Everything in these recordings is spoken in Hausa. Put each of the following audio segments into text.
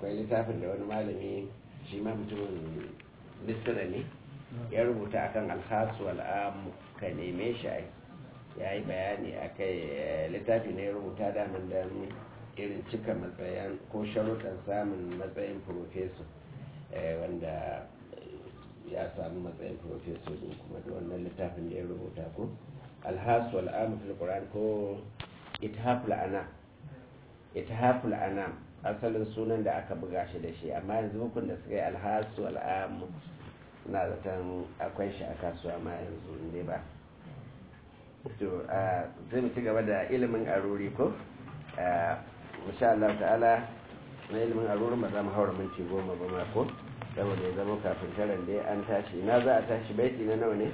akwai littafin da wani malami shi ma mutumin misira ne ya rubuta akan alhasu al'amu ka neme shi ya yi bayani a kai littafi ne ya rubuta daman don irin cika matsayin ko sharuɗan samun matsayin profeso wanda ya samu matsayin profeso din kuma da wannan littafin da ya rubuta ko alhasu al'amu fil qur'an ko ithaful anam ithaful anam asalin sunan da aka buga shi da shi amma yanzu hukun da suka yi alhasu al'amu na zaton akwai shi a kasuwa ma yanzu ne ba to zai mu ci gaba da ilimin aruri ko insha Allah ta'ala na ilimin arurin ba za mu haura minti goma ba ma ko saboda ya zama kafin taron dai an tashi na za a tashi baiti na nawa ne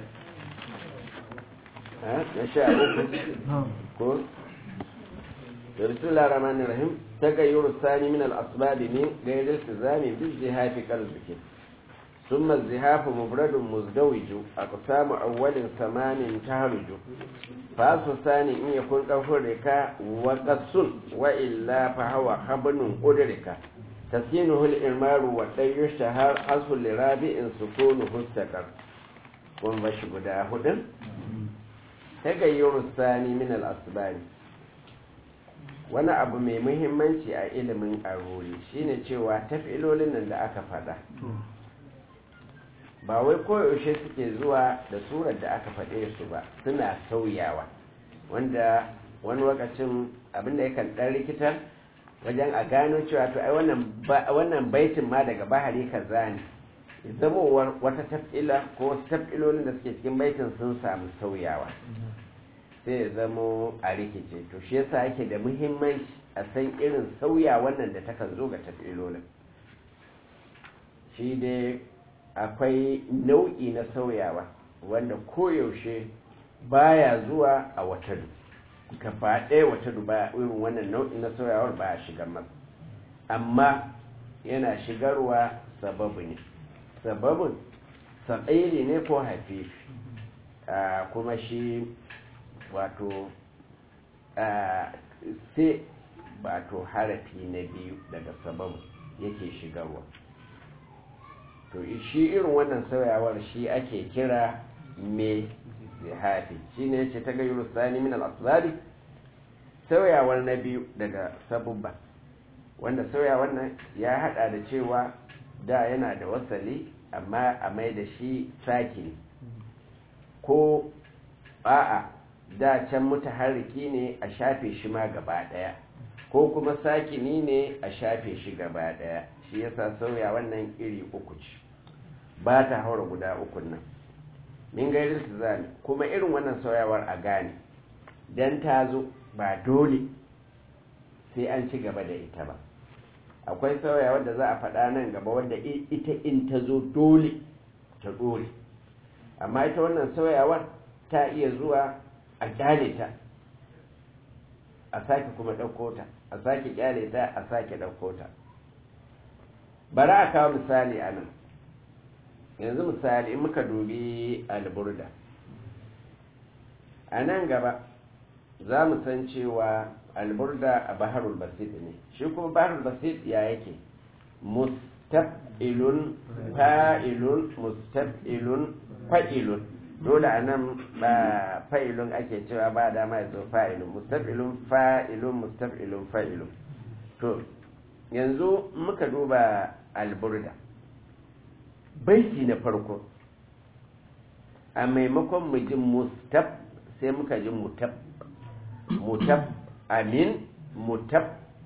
na sha uku ko da bismillah rahmanir rahim tagayyur sani min al-asbab min ghayr iltizami bi zihafi qalbiki ثم الزهاف مبرد مزدوج أقسام أول ثمان تهرج فأس ثاني إن يكون كفرك وقص وإلا فهو خبن قدرك تسكينه الإرمار والطي يشتهر أصل لرابع سكونه استقر kun bashi guda hudun tagayyuru sani min al-asbari wani abu mai muhimmanci a ilimin aruri shine cewa tafilolin nan da aka fada ba wai koyaushe suke zuwa da surar da aka faɗe su ba suna sauyawa wanda wani lokacin abinda yakan ɗan rikitar wajen a gano cewa to ai wannan baitin ma daga bahari kaza ne zamowar wata tafila ko wasu tafilolin da suke cikin baitin sun samu sauyawa sai ya zamo a rikice to shi yasa yake da muhimmanci a san irin sauya wannan da takan zo ga tafilolin shi dai akwai nau'i na sauyawa wanda koyaushe baya zuwa a watadu gaba ɗaya watadu baya irin wannan nau'i na sauyawar baya shigar masa amma yana shigarwa sababu ne sababin saɓairi ne ko hafifi kuma shi wato sai wato harafi na biyu daga sababu yake shigarwa to shi irin wannan sauyawar shi ake kira mai zihafi shi ne ce ta gayyar sani min al'asari sauyawar na biyu daga sabubba wanda sauyawar nan ya hada da cewa da yana da wasali amma a mai da shi sakini ko a'a da can mutaharriki ne a shafe shi ma gaba daya ko kuma sakini ne a shafe shi gaba daya shi yasa sauya wannan iri uku ce ba ta haura guda ukun nan min gairin su zane kuma irin wannan sauyawar a gane don ta zo ba dole sai an ci gaba da ita ba akwai sauyawar da za a faɗa nan gaba wadda ita in ta zo dole ta dole amma ita wannan sauyawar ta iya zuwa a kyale ta a sake kuma ɗauko ta a sake kyale ta a sake ɗauko ta bari a kawo misali a nan yanzu misali in muka dubi alburda a nan gaba za mu san cewa alburda a baharul basit ne shi kuma baharul basit ya yake mustaf'ilun fa'ilun mustaf'ilun fa'ilun dole a nan ba fa'ilun ake cewa ba dama ya zo fa'ilun mustaf'ilun fa'ilun mustaf'ilun fa'ilun to yanzu muka duba alburda baiti na farko a maimakon mu ji mustab sai muka ji mutab mutab amin mutab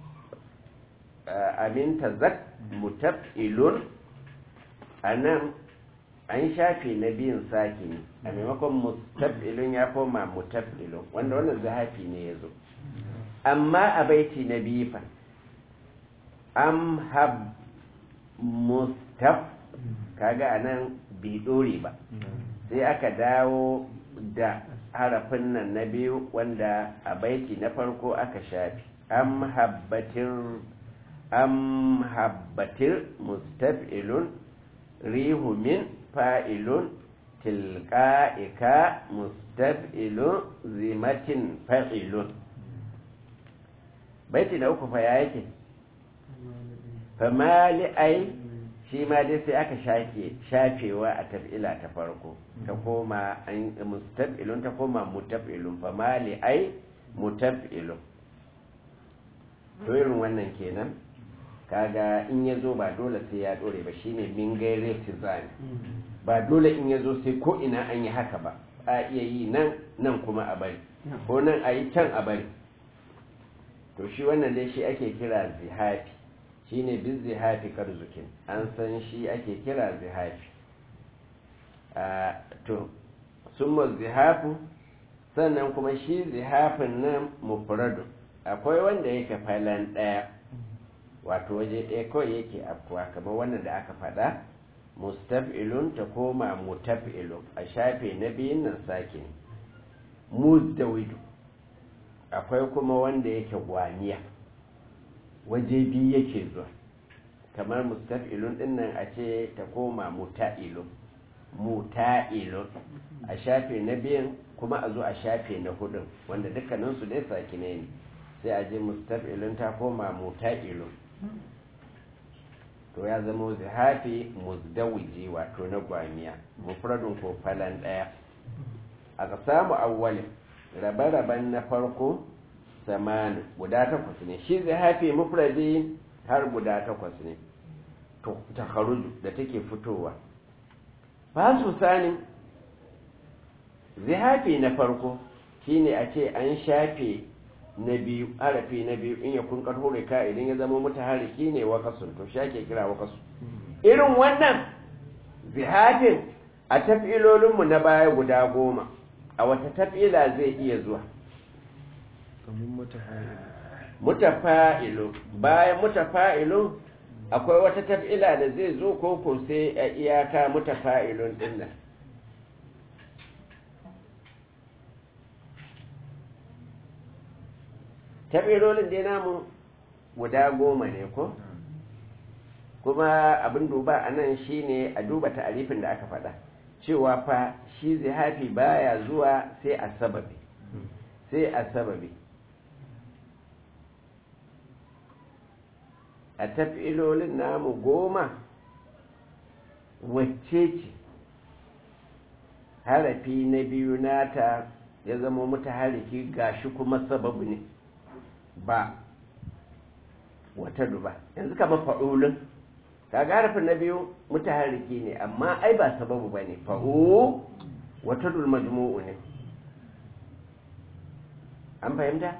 amin tazak mutab ilun a nan an shafe na biyun sake ne a maimakon mustab ilun ya koma mutab ilun wanda wannan zahafi ne ya zo amma a baiti na biyu fa am hab mustab kaga a nan bai dore ba sai aka dawo da harafin nan na biyu wanda a baiti na farko aka shafi am habbatir am habbatir mustaf'ilun rihu min fa'ilun tilqa'ika mustaf'ilun zimatin fa'ilun baiti na uku fa ya yake famali ai shi ma dai sai aka shafe shafewa a taf'ila ta farko ta koma an mustaf'ilun ta koma mutaf'ilun famali ai mutaf'ilun to irin wannan kenan kaga in ya zo ba dole sai ya dore ba shine min gaire tizani ba dole in ya zo sai ko ina an yi haka ba a iya yi nan nan kuma a bari ko nan a yi can a bari to shi wannan dai shi ake kira zihafi shine bin zihafi karzukin an san shi ake kira zihafi to summa zihafu sannan kuma shi zihafin nan mufradu akwai wanda yake falan ɗaya wato waje ɗaya kawai yake afkuwa kamar wannan da aka faɗa mustaf'ilun ta koma mutaf'ilun a shafe na biyun nan sake muzdawidu akwai kuma wanda yake gwaniya waje biyu yake zuwa kamar mustaf'ilun din nan a ce ta koma muta'ilun muta'ilun a shafe na biyun kuma a zo a shafe na hudun wanda dukkaninsu dai sakine ne sai a je mustaf'ilun ta koma muta'ilun to ya zama zihafi muzdawiji wato na gwamiya mufradun ko falan daya aka samu awwalin rabe-raben na farko samani guda takwas ne shi zihafi mufradi har guda takwas ne to ta da take fitowa ba su sani zihafi na farko shine a ce an shafe na biyu harafi na biyu in ya kun karhore ka idan ya zama mutahariki ne wakasun to shi ake kira wakasu irin wannan zihafin a tafilolinmu na baya guda goma a wata tafila zai iya zuwa mutafa'ilu bayan mutafa'ilu akwai wata tafila da zai zo koko sai a iyaka mutafa'ilun dinnan tafilolin dai namu guda goma ne ko kuma abin duba a nan shine a duba ta'arifin da aka faɗa cewa fa shi zihafi baya zuwa sai a sababi sai a sababi a tafilolin namu goma wacce ce harafi na biyu nata ya zama muta hariki gashi kuma sababu ne ba wata duba yanzu kamar fa'ulun kaga harafin na biyu mutaharriki ne amma ai ba sababu ba ne fa'u wata dul majmu'u ne an fahimta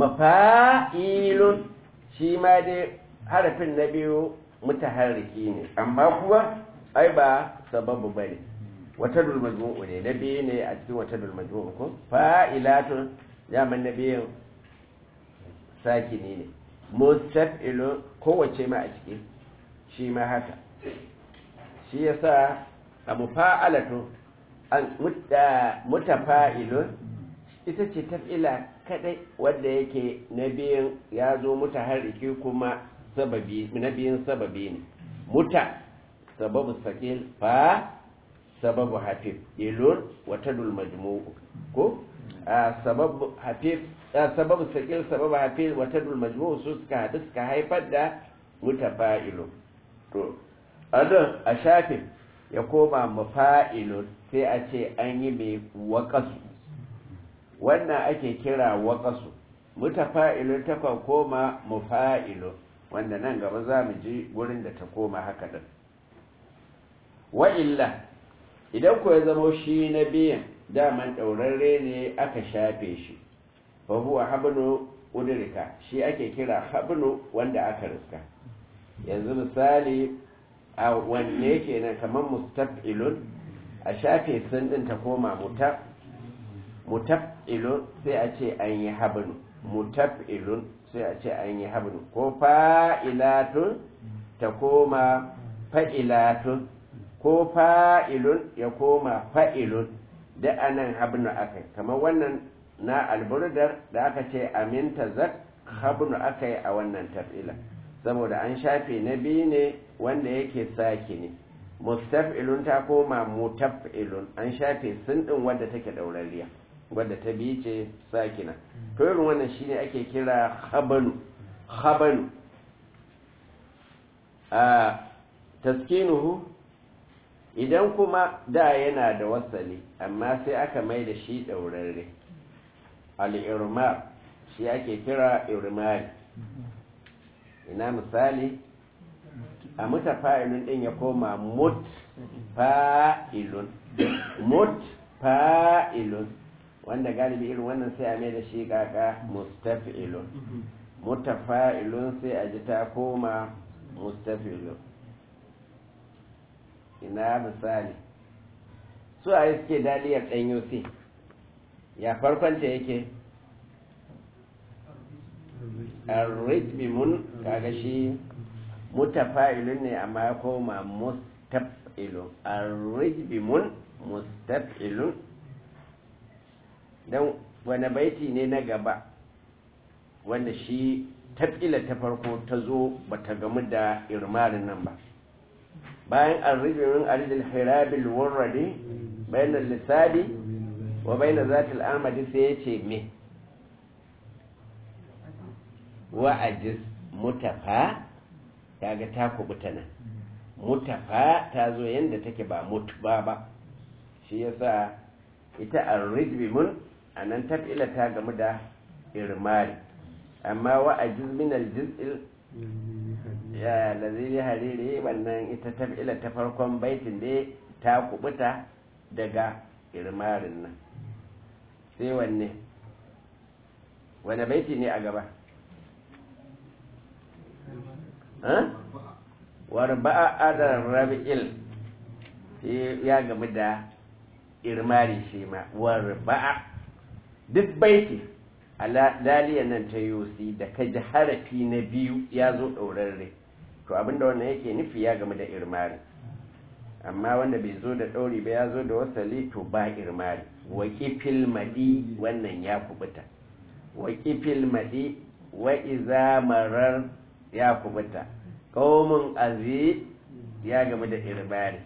mafa'ilun shi ma dai harafin na biyu mutaharriki ne amma kuwa ai ba sababu ba ne wata dul majmu'u ne na biyu ne a cikin wata dul majmu'u ko fa'ilatun zaman na biyun sakini ne mustaf'ilun kowace ma a ciki shi ma haka shi yasa a mufa'alatu an mutafa'ilun ita ce taf'ila kadai wanda yake na biyan ya zo mutaharriki kuma sababi na biyan sababi ne muta sababu sakil fa sababu hafif ilun wa tadul majmu'u ko sababu hafif sababu sakil sababu hafif wa tadul majmu'u su suka hadu suka haifar da mutafa'ilun to adan a shafin ya koma mafa'ilun sai a ce an yi mai waƙasu wannan ake kira waƙasu mutafa'ilun ta kan koma mufa'ilun wanda nan gaba za mu ji wurin da ta koma haka din wa'illa idan ku ya zama shi na biyan daman ɗaurarre ne aka shafe shi fa huwa habnu udrika shi ake kira habnu wanda aka riska yanzu misali a wanne kenan kamar mustaf'ilun a shafe sun din ta koma muta mutaf'ilun sai a ce an yi habnu mutaf'ilun sai a ce an yi habnu ko fa'ilatun ta koma fa'ilatun ko fa'ilun ya koma fa'ilun da anan habnu akai kamar wannan na alburdar da aka ce aminta zak habnu akai a wannan taf'ila saboda an shafe na biyu ne wanda yake saki ne mustaf'ilun ta koma mutaf'ilun an shafe sun din wadda take daurariya wadda ta biyu ce sakina to irin wannan shine ake kira habanu habanu a taskinuhu idan kuma da yana da wasali amma sai aka mai da shi ɗaurarre al'irma shi ake kira irmari ina misali a muta fa'ilun ɗin ya koma mut fa'ilun mut fa'ilun wanda galibi irin wannan sai a mai da shi kaka mustafilun mutafa'ilun sai a ji ta koma mustafilun ina misali su a yi suke daliyar ɗanyo sai ya farkonta yake arritmimun kaga shi mutafa'ilun ne amma ya koma mustafilun arritmimun mustafilun don wani baiti ne na gaba wanda shi tafila ta farko ta zo ba ta gamu da irmarin nan ba bayan arribirin aridil hirabil warradi bayan lissabi wa bayan zatil amadi sai ya ce me wa'ajiz mutafa kaga ta kubuta nan mutafa ta zo yadda take ba mutuba ba shi yasa ita arribimun a nan tafila ta gamu da irmari amma wa'ajiz min aljiz'il ya lazili hariri wannan ita tafila ta farkon baitin da ta kubuta daga irmarin nan sai wanne wane baiti ne a gaba warba'a adar rabi'il ya gamu da irmari shi ma warba'a duk baiti a laliyan nan ta yosi da ka ji harafi na biyu ya zo ɗaurarre to abinda wannan yake nufi ya game da irmari amma wanda bai zo da ɗauri ba ya zo da wasali to ba irmari waƙifil madi wannan ya kubuta waƙifil madi wa iza marar ya kubuta ƙaumin azi ya game da irmari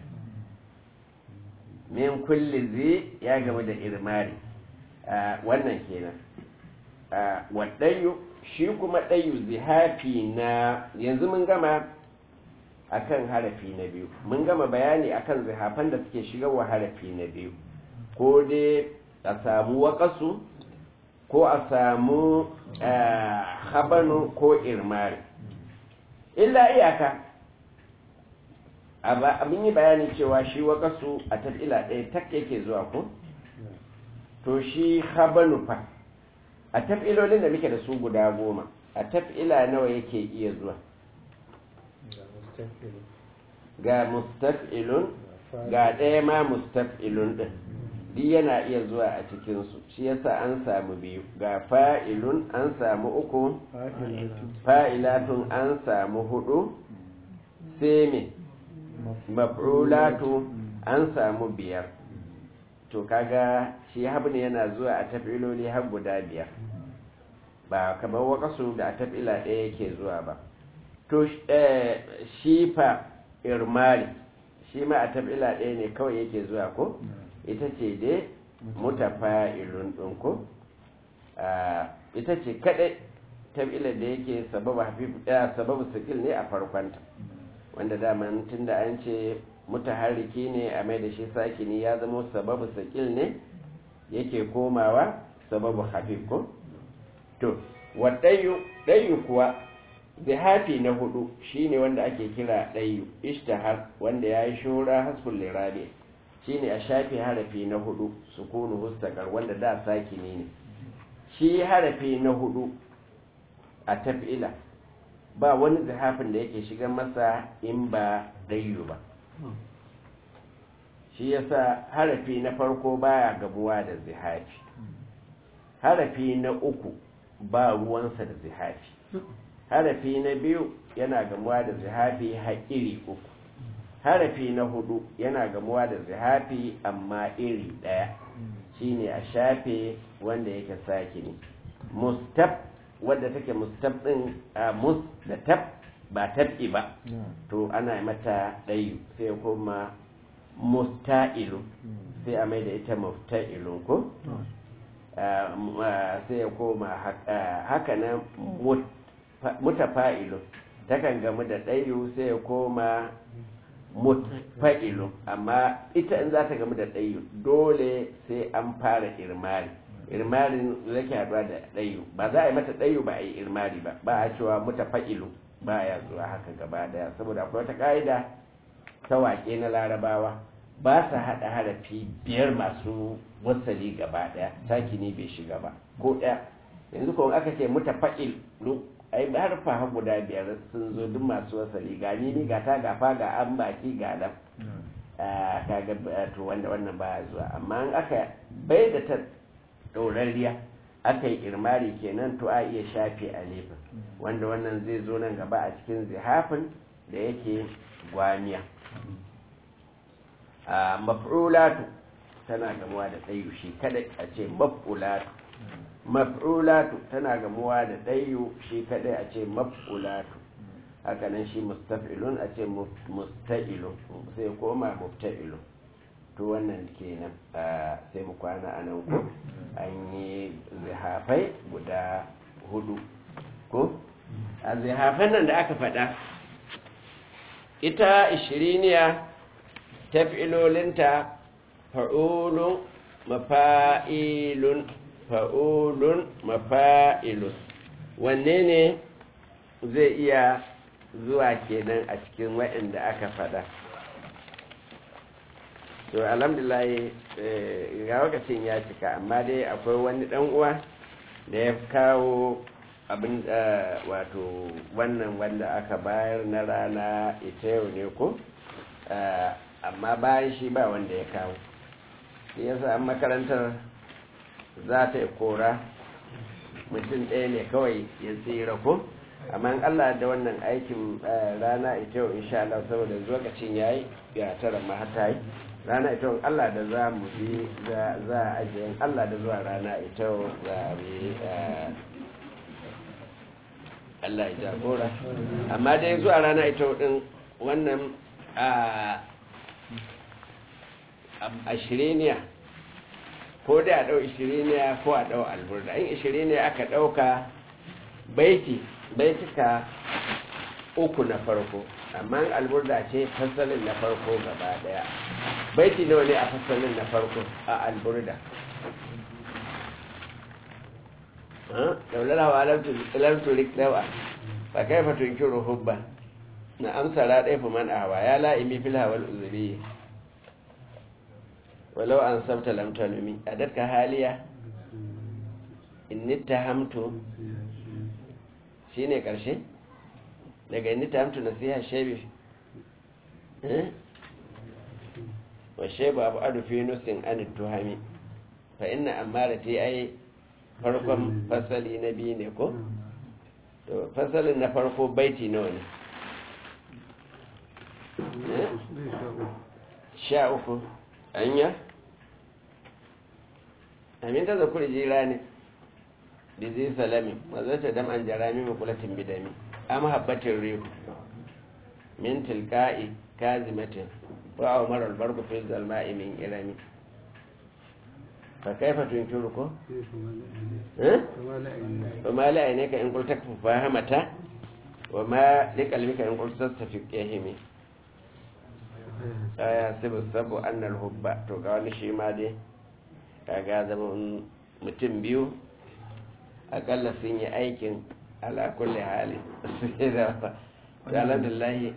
min kulli zi ya game da irmari wannan kenan waɗayu shi kuma ɗayu zihafi na yanzu mun gama akan harafi na biyu mun gama bayani akan zihafan da suke shigarwa harafi na biyu ko dai a samu waƙasu ko a samu habanu ko irmari illa iyaka abin yi bayani cewa shi waƙasu a tafila ɗaya tak yake zuwa ko to shi habanu fa a tafilolin da muke da su guda goma a tafila nawa yake iya zuwa ga mustaf'ilun ga ɗaya ma mustaf'ilun ɗin duk yana iya zuwa a cikinsu shi yasa an samu biyu ga fa'ilun an samu uku fa'ilatun an samu hudu sai maf'ulatu an samu biyar to kaga shi habni yana zuwa a tafiloli har guda biyar ba kamar wakasu da a tafila ɗaya yake zuwa ba to shi fa irmari shi ma a tafila ɗaya ne kawai yake zuwa ko ita ce dai mutafa'ilun ɗin ko ita ce kaɗai tafila da yake sababu sikil ne a farkonta wanda daman tun da an ce mutaharriki ne a mai da shi sakini ya zama sababu sakil ne yake komawa sababu hafif ko to waɗayu ɗayu kuwa zihafi na hudu shine wanda ake kira ɗayu ishtahar wanda ya yi shura hasful lirabe shine a shafi harafi na hudu sukunu hustakar wanda da sakini ne shi harafi na hudu a tafila ba wani zihafin da yake shiga masa in ba ɗayu ba shi yasa harafi na farko baya gabuwa da zihafi harafi na uku ba ruwansa da zihafi harafi na biyu yana gamuwa da zihafi haƙiri uku harafi na hudu yana gamuwa da zihafi amma iri ɗaya shine a shafe wanda yake sakini mustaf wadda take mustaf ɗin a mus da tab ba tab'i ba to ana mata ɗayu sai kuma musta'ilu sai a mai da ita mufta'ilun ko sai ya koma haka nan mutafa'ilun takan gamu da ɗayu sai ya koma mutfa'ilu amma ita in za ta gamu da ɗayu dole sai an fara irmari irmarin zake haɗuwa da ɗayu ba za a yi mata ɗayu ba a yi irmari ba ba a cewa mutafa'ilu ba ya zuwa haka gaba daya saboda akwai wata ƙa'ida ta waƙe na larabawa ba sa haɗa harafi biyar masu wasali gaba daya sakini bai shiga ba ko ɗaya yanzu kuma aka ce mutafa'ilu ai harfa har guda biyar sun zo duk masu wasali ga ni ni ga ta gafa ga an baki ga nan kaga to wanda wannan ba zuwa amma in aka bai da ta ɗorarriya aka yi irmari kenan to a iya shafe alifin wanda wannan zai zo nan gaba a cikin zihafin da yake gwaniya a maf'ulatu tana gamuwa da tsayu shi kadai a ce maf'ulatu maf'ulatu tana gamuwa da ɗayu shi kadai a ce maf'ulatu haka nan shi mustaf'ilun a ce musta'ilun sai koma mufta'ilun to wannan kenan sai mu kwana a nan ko an yi zihafai guda hudu ko a zihafan nan da aka faɗa ita ishiriniya taf'ilolinta fa'ulun mafa'ilun fa'ulun mafa'ilun wanne ne zai iya zuwa kenan a cikin waɗanda aka faɗa to alhamdulillah ga lokacin ya cika amma dai akwai wani ɗan uwa da ya kawo abin wato wannan wanda aka bayar na rana ita yau ne ko amma bayan shi ba wanda ya kawo shi yasa an makarantar za ta yi kora mutum ɗaya ne kawai ya tsira ko amma Allah da wannan aikin rana ita yau insha Allah saboda lokacin yayi ya tara ma hata yi rana ita Allah da za mu bi za a ajiye Allah da zuwa rana ita yau za a bi Allah ya jagora amma dai zuwa rana ita yau din wannan a shiriniya ko dai a ɗau ishiriniya ko a ɗau alburda in ishiriniya aka ɗauka baiti baitika uku na farko amma alburda ce fasalin na farko gaba daya baiti nawa ne a fasalin na farko a alburda daular hawa lamturik dawa ba kai fatun kiro hubba na amsa raɗai fi man awa ya la'imi fil hawal uzuri walau an sabta lamtanumi a datka haliya in nita hamtu shi ne ƙarshe daga inni ta hamtu nasiha shebe wa shebe abu adu fi nusin an tuhami fa inna amara ta yi farkon fasali na biyu ne ko to fasalin na farko baiti nawa ne sha uku anya amin ta zakuri jira ne bizi salami mazata dam an jarami makulatin bidami am habbatin rihu min tilka'i kazimatin wa umar albarku fi zalma'i min irami fa kaifa tunkiru ko eh wa ma la aynaka in qulta fahamata wa ma liqalbika in qulta tastafiq yahimi aya sabu sabu annal hubba to ga wani shi ma dai kaga zama mutum biyu akalla sun yi aikin ala kulli hali alhamdulillahi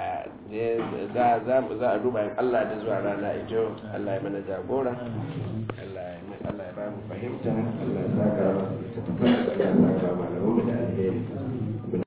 za a duba yin Allah da zuwa rana ito Allah ya mana jagora Allah ya ba mu fahimta